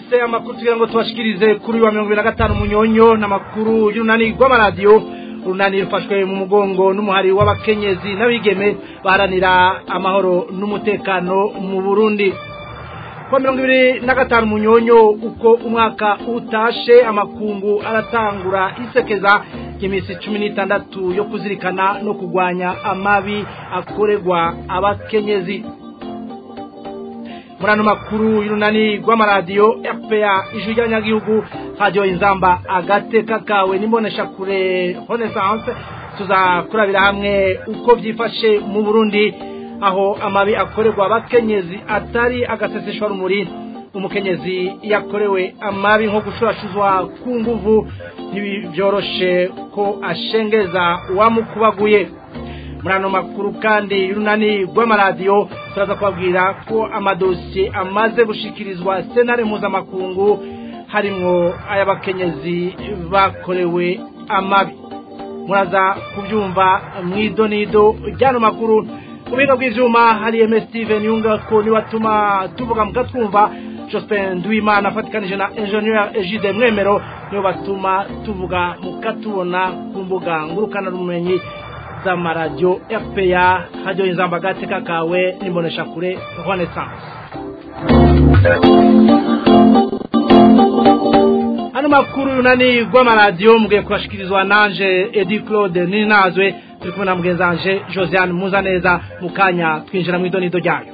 twaronse amakuru kugira ngo tubashikirize kuri uyu wa mirongo ibiri na gatanu munyonyo n'amakuru y'urunani rw'amaradiyo urunani rufashwe mu mugongo n'umuhari w'abakenyezi n'abigeme baharanira amahoro n'umutekano mu burundi kuwa mirongo ibiri na gatanu munyonyo uko umwaka utashe amakungu aratangura isekeza ry'iminsi cumi n'itandatu yo kuzirikana no kurwanya amabi akorerwa abakenyezi muri ano makuru y'urunani rw'amaradiyo fpa ijwi ry'abanyagihugu radiyo inzamba agateka kawe n'imboneshakure renaissance tuzakurabira hamwe uko byifashe mu burundi aho amabi akorerwa abakenyezi atari agaseseshwa rumuri umukenyezi yakorewe amabi nko gushurashuzwa ku nguvu ntibyoroshe ko ashengeza uwamukubaguye muri ano makuru kandi y'urunani rw'amaradiyo turaza kubabwira ko amadosiye amaze gushikirizwa senare mpuzamakungu harimwo ay'abakenyezi bakorewe amabi muraza kubyumva mu idonido ry'ano makuru mu biga bw'ibyuma hari ms steven yunga ko niwatuma tuvuga mukatwumva jospin nduwimana afatikanije na enjeniyeri egide mwemero niyo batuma tuvuga mukatubona ku mbuga ngurukanabumenyi z'amaradiyo fpa hajyaho inzamba agateka kawe n'imboneshakure renaissance hano makuru yunani rw'amaradiyo mugiye kubashikirizwa nanje edi claude ninazwe turi kumwe na mugenzanje josiane muzaneza mu kanya twinjira mu idonido ryayo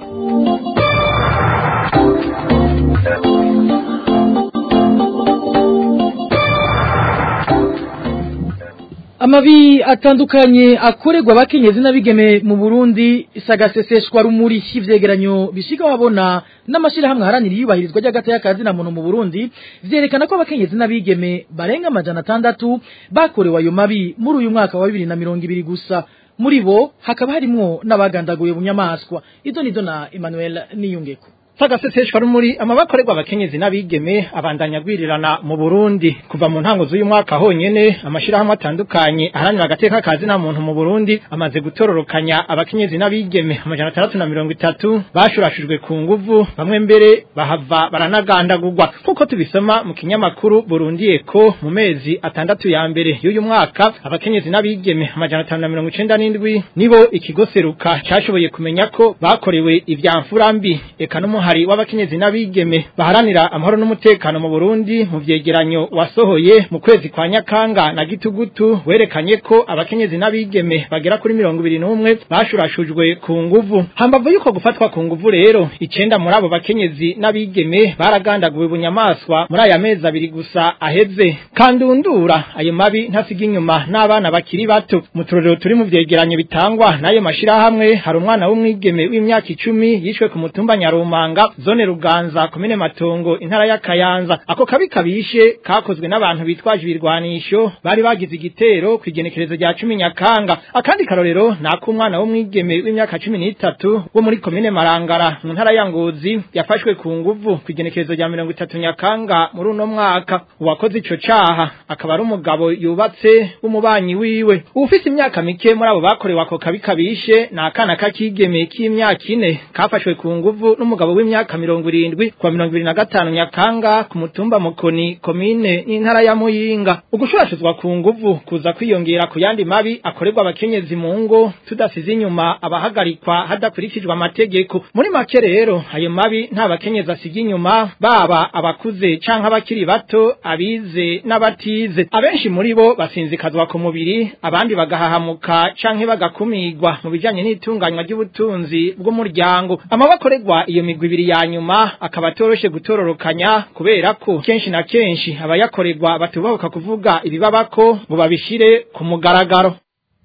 amabi atandukanye akorerwa abakenyezi n'abigeme mu Burundi isagaseseshwa rumuri ivyegeranyo bishika wabona n'amashirahamwe haranira iyubahirizwa ry'agata y'akazi na muntu mu Burundi vyerekana ko abakenyezi n'abigeme barenga amajana atandatu bakorewe ayo mabi muri uyu mwaka wa bibiri na mirongo ibiri gusa muri bo hakaba harimwo n'abagandaguye bunyamaswa izo nizo na Emmanuel Niyungeko Sagaseseshwa rumuri amabakorerwa abakenyezi n'abigeme abandanya gwirirana mu Burundi kuva mu ntango z'uyu mwaka honyene amashirahamwe atandukanye aharanira agateka kazi na muntu mu Burundi amaze gutororokanya abakenyezi n'abigeme amajana atandatu na mirongo itatu bashurashujwe ku nguvu bamwe mbere bahava baranagandagurwa kuko tubisoma mu kinyamakuru Burundi Eko mu mezi atandatu ya mbere y'uyu mwaka abakenyezi n'abigeme amajana atanu na mirongo icenda n'indwi nibo ikigo seruka cashoboye kumenya ko bakorewe ivyamfura mbi eka no hari w'abakenyezi n'abigeme baharanira amahoro n'umutekano mu Burundi mu vyegeranyo wasohoye mu kwezi kwa Nyakanga na Gitugutu werekanye ko abakenyezi n'abigeme bagera kuri mirongo ibiri n'umwe bashurashujwe ku nguvu hambavu yuko gufatwa ku nguvu rero icenda muri abo bakenyezi n'abigeme baragandaguwe bunyamaswa muri aya mezi abiri gusa aheze kandundura ayo mabi ntasiga inyuma n'abana bakiri bato mu turorero turi mu vyegeranyo bitangwa n'ayo mashirahamwe hari umwana w'umwigeme w'imyaka icumi yishwe ku mutumba Nyarumanga Muganga zone Ruganza komine Matongo intara ya Kayanza ako kabi kabishe kakozwe n'abantu bitwaje ibirwanisho bari bagize igitero kwigenekerezo rya 10 Nyakanga akandi karorero nako umwana wo mwigeme w'imyaka 13 wo muri komine Marangara mu ntara ya Ngozi yafashwe ku nguvu kwigenekerezo rya 30 Nyakanga muri uno mwaka uwakoze ico caha akaba ari umugabo yubatse w'umubanyi wiwe ufite imyaka mike muri abo bakorewe ako kabi kabishe nakana kakigeme k'imyaka ine kafashwe ku nguvu n'umugabo w'imyaka mirongo irindwi kwa mirongo ibiri na gatanu nyakanga ku mutumba mukoni komine n'intara ya muyinga ugushurashizwa ku nguvu kuza kwiyongera ku yandi mabi akorerwa abakenyezi mu ngo tudasize inyuma abahagarikwa hadakurikijwe amategeko muri make rero ayo mabi nta bakenyezi asiga inyuma baba abakuze canke abakiri bato abize n'abatize abenshi muri bo basinzikazwa ku mubiri abandi bagahahamuka canke bagakumirwa mu bijanye n'itunganywa ry'ubutunzi bw'umuryango amabakorerwa iyo migwi ibiri ya nyuma akaba atoroshe gutororokanya kubera ko kenshi na kenshi abayakorerwa batubahuka kuvuga ibibabako ngo babishire ku mugaragaro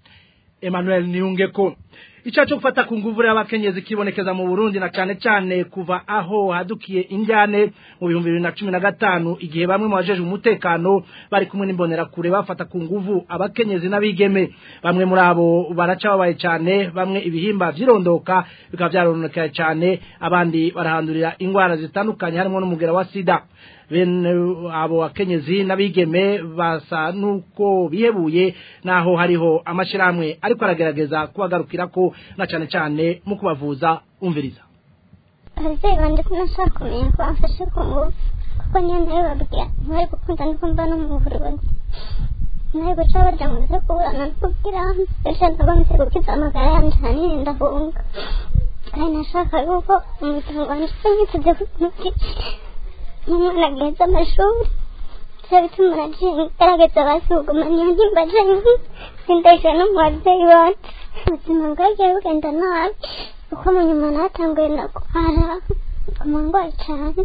Emmanuel Niyungeko icyaha cyo gufata ku nguvu y'abakenyezi kibonekeza mu Burundi na cyane cyane kuva aho hadukiye injyane mu bihumbi bibiri na cumi na gatanu igihe bamwe mu bajeje umutekano bari kumwe n'imbonerakure bafata ku nguvu abakenyezi n'abigeme bamwe muri abo baraca babaye cyane bamwe ibihimba vyirondoka bikaba vyarononekaye cyane abandi barahandurira ingwara zitandukanye harimo n'umugera wa sida bene abo bakenyezi n'abigeme basa nuko bihebuye naho hariho amashirahamwe ariko aragerageza kubagarukira ko na cyane cyane mu kubavuza umviriza ababyeyi banjye ko nashaka kumenya ko bamfashe ku ngufu kuko nyine babwira ntibari gukunda no kumva no mu burundi ntibari guca barya ngo nze kuburana no kubwira ejo nagomeze gukiza amagara yanjye ahanini ndahunga kandi nashaka yuko umuryango wanjye unyiteze kuki n'umwana agaheza amashuri byo bituma nagiye ngerageza basi kuguma niyo nimba jenyine sindahije no mu babyeyi bacu ubuzima bwagiye bugenda nabi kuko mu nyuma natanguye ndagwara nguma ndwaye cyane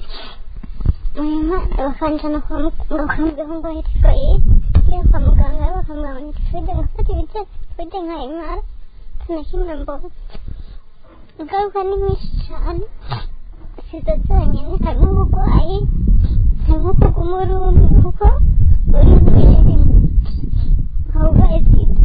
nyuma bakanjana kwa muganga bakamubwira ngo hitwaye iyo kwa muganga bakamubwira ngo nitwide ngafata ibijya twide nkayimara sinakimwe mbona ingaruka ni nyinshi cyane sizo zonyine harimo uburwayi harimo kuguma urumwe kuko uri imbere ukaba urwaye sida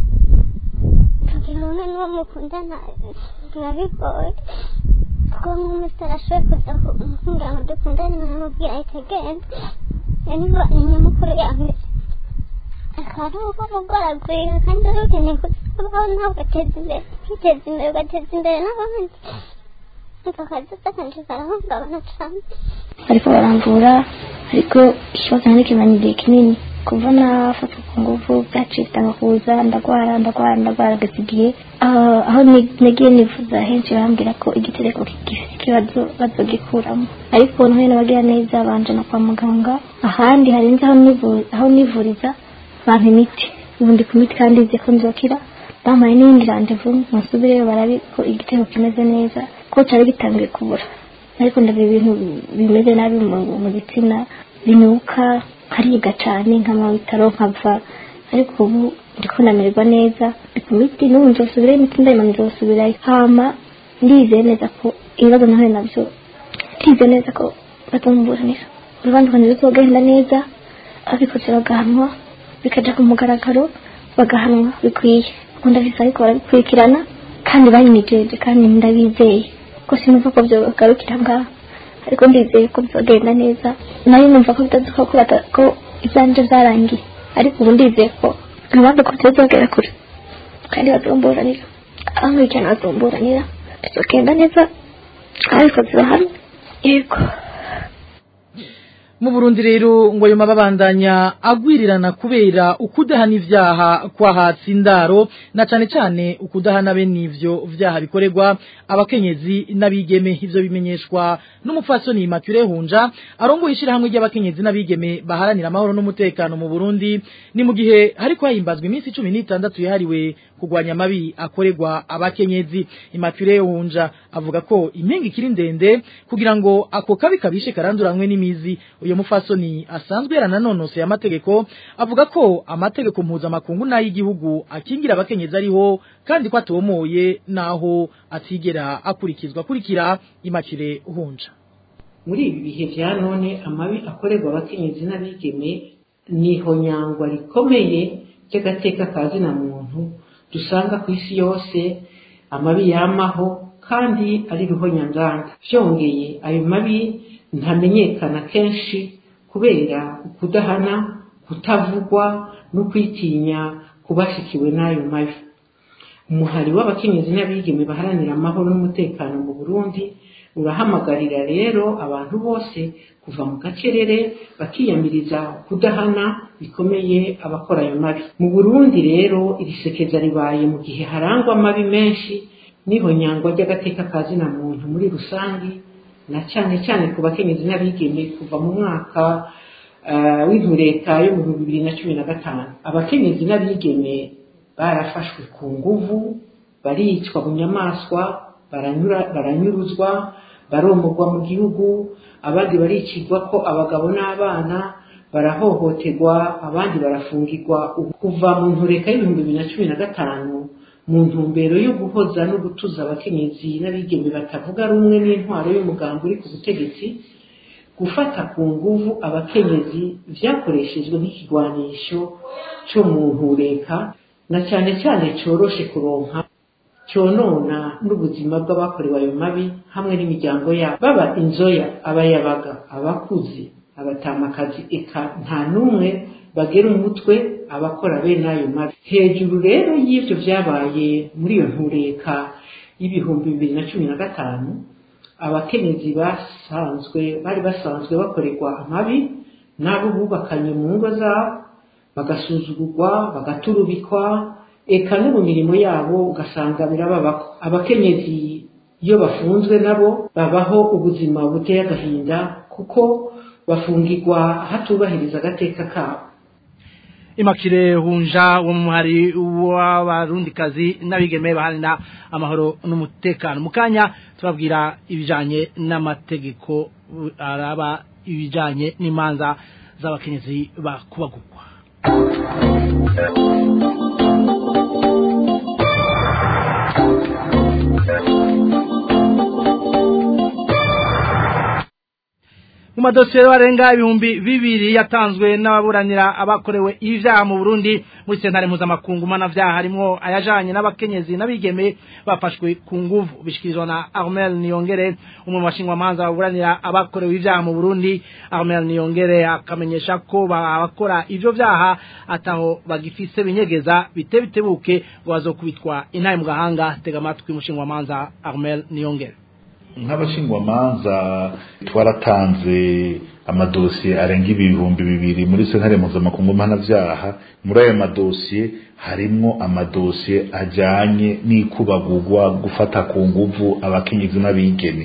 kugira umwe n'uwo mukundana biba bigoye kuko nk'umusore ashoboye kuza kumbwira ngo dukundane nkamubwira ahita agenda iyo ni ni nyamukuru ya mbere akaba ari uko mugoragurika kandi wari ukeneye kuzabaho nawe ugateza imbere ukiteza imbere ugateza imbere n'abandi akazi kanje karahungabana cyane ariko baramvura ariko ikibazo nari kimanye igihe kinini kuva nafatwa ku nguvu byacitse kuza ndagwara ndagwara ndagwara ageze igihe aho nagiye nifuza henshi bambwira ko igitereko gifite ikibazo bazogikuramo ariko nahuye n'abagira neza banjana kwa muganga ahandi harenze aho nivuriza bampa imiti ubu ndi ku miti kandi nzi ko nzokira bampaye n'iyindi randevu musubireyo barabe ko igitego kimeze neza ko cyari gitangiye kubura ariko ndabiba ibintu bimeze nabi mu gitsina binuka nkariga cyane nkama bitaro nkava ariko ubu ndiko namererwa neza ndi ku miti n'ubu nzosubirayo imiti ndayima nzosubirayo hama ndizeye neza ko ibibazo nahuye nabyo ndizeye neza ko bazomburanira urubanza rwanjye ruzogenda neza abikoze bagahanwa bikaja ku mugaragaro bagahanwa bikwiye ukunda bisa ariko barabikurikirana kandi bayinijeje kandi ndabizeye ko sinumva ko byogarukira ngaho ariko ndizeye ko bizagenda neza nayo numva ko bitazuka ko ibyanje byarangiye ariko ubu ndizeye ko nabandi ko bizagera kure kandi bazomburanira abankurikirana bazomburanira bizagenda neza ariko zirahari yego mu Burundi rero ngo yoma babandanya agwirirana kubera ukudahana ivyaha kwa hatsindaro na cane cane ukudahana bene ivyo vyaha bikorerwa abakenyezi n'abigeme ivyo bimenyeshwa n'umupfasoni Immaculée Hunja arongoye ishirahamwe ry'abakenyezi n'abigeme baharanira amahoro n'umutekano mu Burundi ni mu gihe hariko hahimbazwa iminsi 16 yahariwe kugwanya amabi akorerwa abakenyezi Immaculée Hunja avuga ko impinga ikiri ndende kugira ngo ako kabi kabishe karanduranwe n'imizi uyo mufasoni asanzwe yarananonose amategeko avuga ko amategeko mpuzamakungu n'ay'igihugu akingira abakenyezi ariho kandi ko atomoye naho atigera akurikizwa kurikira imakire uhunja muri ibi bihe vya none amabi akorerwa abakenyezi n'abigeme niho nyangwa rikomeye ry'agateka ka zina muntu dusanga ku isi yose amabi yamaho kandi ari ruhonyanganda vyongeye ayo mabi ntamenyekana kenshi kubera kudahana kutavugwa no kwitinya kubashikiwe n'ayo mabi umuhari w'abakenyezi n'abigeme baharanira amahoro n'umutekano mu burundi urahamagarira rero abantu bose kuva mu gacerere bakiyamiriza kudahana bikomeye abakora ayo mabi mu burundi rero iri sekeza ribaye mu gihe harangwa amabi menshi niho nyangwa ry'agateka ka zina muntu muri rusange na cyane cyane ku bakenyezi n'abigeme kuva mu mwaka w'intureka yo mu bihumbi bibiri na cumi na gatanu abakenyezi n'abigeme barafashwe ku nguvu baricwa mu nyamaswa baranyuruzwa baromorwa mu gihugu abandi baricirwa ko abagabo n'abana barahohoterwa abandi barafungirwa kuva mu ntureka y'ibihumbi bibiri na cumi na gatanu mu ntumbero yo guhoza no gutuza abakenyezi n'abigeme batavuga rumwe n'intwaro y'umugambi uri ku butegetsi gufata ku nguvu abakenyezi vyakoreshejwe nk'ikigwanisho cyo mu ntureka na cyane cyane coroshe kuronka conona n'ubuzima bw'abakorewe ayo mabi hamwe n'imiryango yabo baba inzoya abayabaga abakuze abatamakazi eka nta n'umwe bagera umutwe abakora bene ayo mabi hejuru rero y'ivyo vyabaye muri iyo ntureka y'ibihumbi bibiri na cumi na gatanu abakenyezi basanzwe bari basanzwe bakorerwa amabi n'abo bubakanye mu ngo zabo bagasuzugurwa bagaturubikwa eka no mu mirimo yabo ugasanga birababako abakenyezi iyo bafunzwe nabo babaho ubuzima buteye agahinda kuko bafungirwa hatubahiriza agateka kabo imakire hunja wo muhari w'abarundikazi n'abigeme baharanira amahoro n'umutekano mu kanya tubabwira ibijanye n'amategeko araba ibijanye n'imanza z'abakenyezi bakubagurwa mu madosiye barenga ibihumbi bibiri yatanzwe n'ababuranira abakorewe ibyaha mu Burundi muri sentare mpuzamakungu mpanavyaha harimwo ayajanye n'abakenyezi n'abigeme bafashwe ku nguvu bishikirizwa na Armel Niyongere umwe mu bashingwamanza baburanira abakorewe ibyaha mu Burundi Armel Niyongere akamenyesha ko abakora ivyo vyaha ataho bagifise binyegeza bite bitebuke ngo bazokubitwa intaye mu gahanga tega amatwi mushingwamanza Armel Niyongere nk'abashingwamanza twaratanze amadosiye arenga ibihumbi bibiri muri sentare mpuzamakungu mpanavyaha muri ayo madosiye harimwo amadosiye ajanye n'ikubagurwa gufata ku nguvu abakenyezi n'abigeme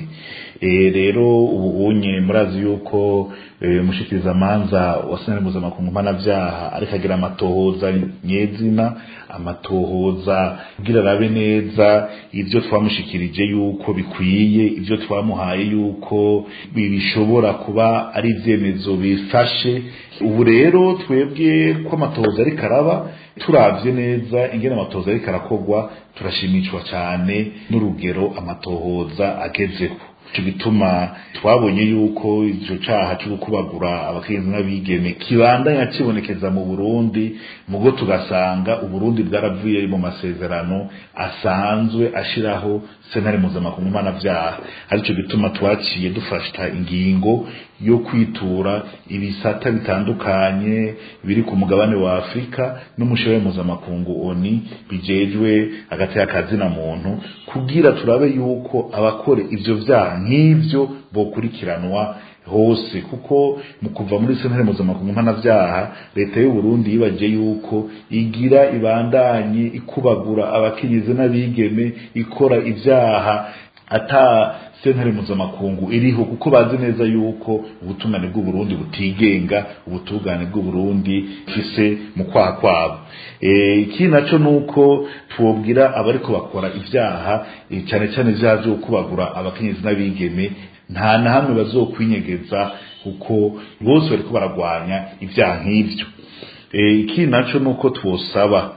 rero ubu unye murazi yuko umushikiriza manza wa sentare mpuzamakungu mpanavyaha ariko agira amatohoza nyezina amatohoza kugira arabe neza ivyo twamushikirije yuko bikwiye ivyo twamuhaye yuko bishobora kuba ari ivyemezo bifashe ubu rero twebwe ko amatohoza ariko araba turavye neza ingene amatohoza ariko arakorwa turashimishwa cane n'urugero amatohoza agezeho ico gituma twabonye yuko ico caha cyo gukubagura abakenyezi n'abigeme kibandanya kibonekeza mu Burundi mugo tugasanga uburundi bwaravuye mu masezerano asanzwe ashiraho sentare mpuzamakungu mpanavyaha arico gituma twaciye dufashta ingingo yo kwitura ibisata bitandukanye biri ku mugabane wa Afrika n'umushoboye mpuzamakungu oni bijejwe hagati y'akazi na muntu kugira turabe yuko abakore ivyo vyaha nk'ivyo bokurikiranwa hose kuko mu kuva muri sentare mpuzamakungu mpanavyaha leta y'u Burundi yibaje yuko igira ibandanye ikubagura abakenyezi n'abigeme ikora ivyaha ata sentare mpuzamakungu iriho kuko bazi neza yuko ubutungane bw'u Burundi butigenga ubutungane bw'u Burundi fise mu kwaha kwabo ikindi naco nuko twobwira abariko bakora ivyaha cyane cyane ivyaha vyo kubagura abakenyezi n'abigeme nta na hamwe bazokwinyegeza kuko bose bariko baragwanya ivyaha nk'ivyo ikindi naco nuko twosaba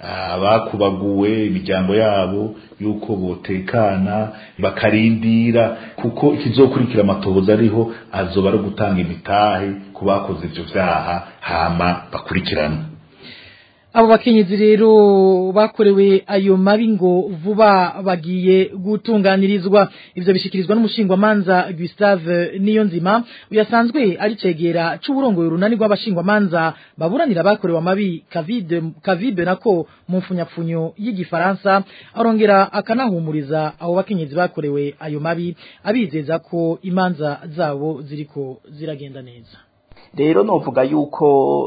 abakubaguwe imiryango yabo yuko botekana bakarindira kuko ikizokurikira amatohoza ariho azoba ari gutanga imitahe ku bakoze ivyo vyaha hama bakurikirana abo bakenyezi rero bakorewe ayo mabi ngo vuba bagiye gutunganirizwa ivyo bishikirizwa n'umushingwamanza Gustave Niyonzima uyasanzwe ari cegera c'uburongoye urunani rw'abashingwamanza baburanira bakorewe amabi Kavide Kavibe nako mu mfunyapfunyo y'igifaransa arongera akanahumuriza abo bakenyezi bakorewe ayo mabi abizeza ko imanza zabo ziriko ziragenda neza rero novuga yuko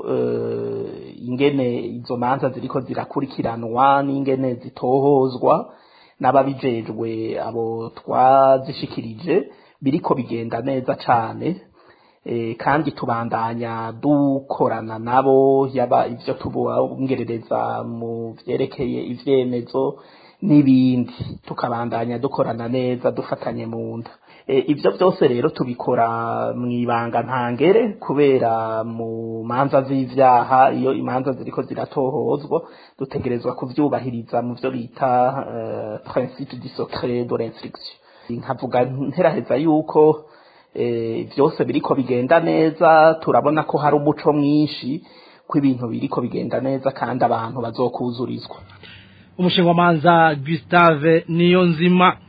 ingene izo manza ziriko zirakurikiranwa n'ingene zitohozwa n'ababijejwe abo twazishikirije biriko bigenda neza cane kandi tubandanya dukorana nabo yaba ivyo tubongerereza mu vyerekeye ivyemezo n'ibindi tukabandanya dukorana neza dufatanye mu nda ibyo byose rero tubikora mu ibanga ntangere kubera mu manza z'ibyaha iyo imanza ziriko ziratohozwa dutegerezwa kubyubahiriza mu byo bita principe du secret de l'instruction nkavuga nteraheza yuko byose biriko bigenda neza turabona ko hari umuco mwinshi ko ibintu biriko bigenda neza kandi abantu bazokuzurizwa umushingamanza Gustave Niyonzima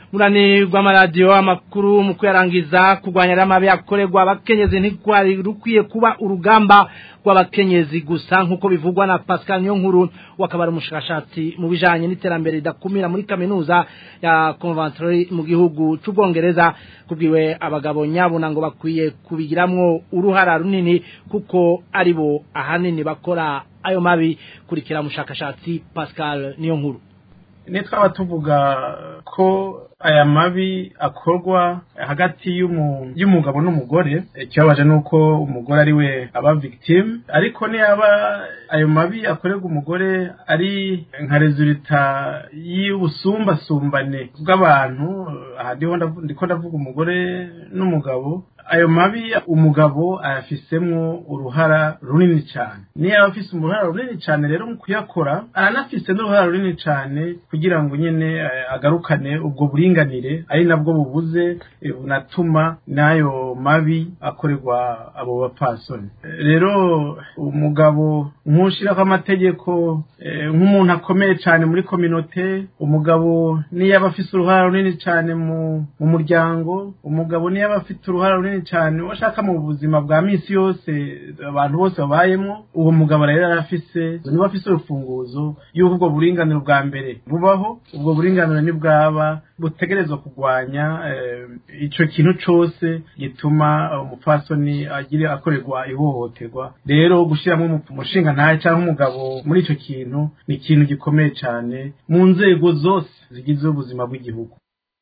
murani rw'amaradiyo amakuru mu kuyarangiza kurwanya ramabi akorerwa abakenyezi ntikwari rukwiye kuba urugamba rw'abakenyezi gusa nk'uko bivugwa na Pascal Nyonkuru wakabara umushakashatsi mu bijanye n'iterambere ridakumira muri kaminuza ya Coventry mu gihugu c'ubwongereza kubwiwe abagabo nyabuna ngo bakwiye kubigiramwo uruhara runini kuko aribo ahanini bakora ayo mabi kurikira mushakashatsi Pascal Nyonkuru ni twaba tuvuga ko aya mabi akorwa hagati y'umugabo n'umugore ikibabaje ni uko umugore ari we aba victime ariko niyaba ayo mabi akorerwa umugore ari nka rezulita y'ubusumbasumbane bw'abantu aha ndiko ndavuga umugore n'umugabo ayo mabi umugabo ayafisemwo uruhara runini cyane niyo aba afise uruhara runini cyane rero mu kuyakora aranafise n'uruhara runini cyane kugira ngo nyine agarukane ubwo buringanire ari nabwo bubuze bunatuma n'ayo mabi akorerwa abo bapfasoni rero umugabo nk'ushyiraho amategeko nk'umuntu akomeye cyane muri kominote umugabo niyo aba afise uruhara runini cyane mu muryango umugabo niyo aba afite uruhara runini cyane washaka mu buzima bwa minsi yose abantu bose babayemo uwo mugabo rero arafise niba afise urufunguzo y'uko ubwo buringanire bwa mbere bubaho ubwo buringanire nibwaba butegerezwa kurwanya icyo kintu cyose gituma umupfasoni agira akorerwa ihohoterwa rero gushyiramo umushinga ntayo cyangwa umugabo muri icyo kintu ni ikintu gikomeye cyane mu nzego zose zigize ubuzima bw'igihugu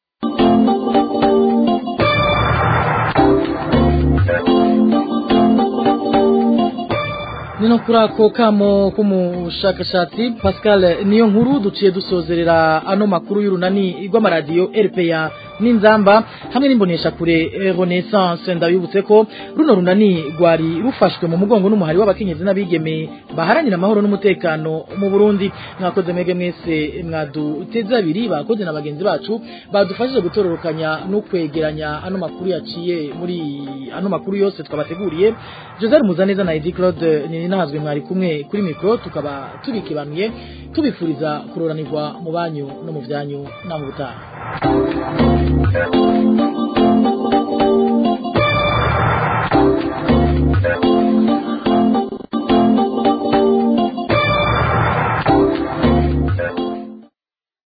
nino kuri ako kamo k'umushakashatsi pascal niyo nkuru duciye dusozerera ano makuru y'urunani rw'amaradiyo rpa n'inzamba hamwe n'imbonesha kure renaissance ndabibutse ko runo runani rwari rufashwe mu mugongo n'umuhari w'abakenyezi n'abigeme baharanira amahoro n'umutekano mu burundi mwakoze mwege mwese mwaduteze abiri bakoze na bagenzi bacu badufashije gutororokanya no kwegeranya ano makuru yaciye muri ano makuru yose twabateguriye joseph muzaneza na edi claude ni nahazwe mwari kumwe kuri mikoro tukaba tubikibanuye tubifuriza kuroranirwa mu banyu no mu byanyu na mu butaha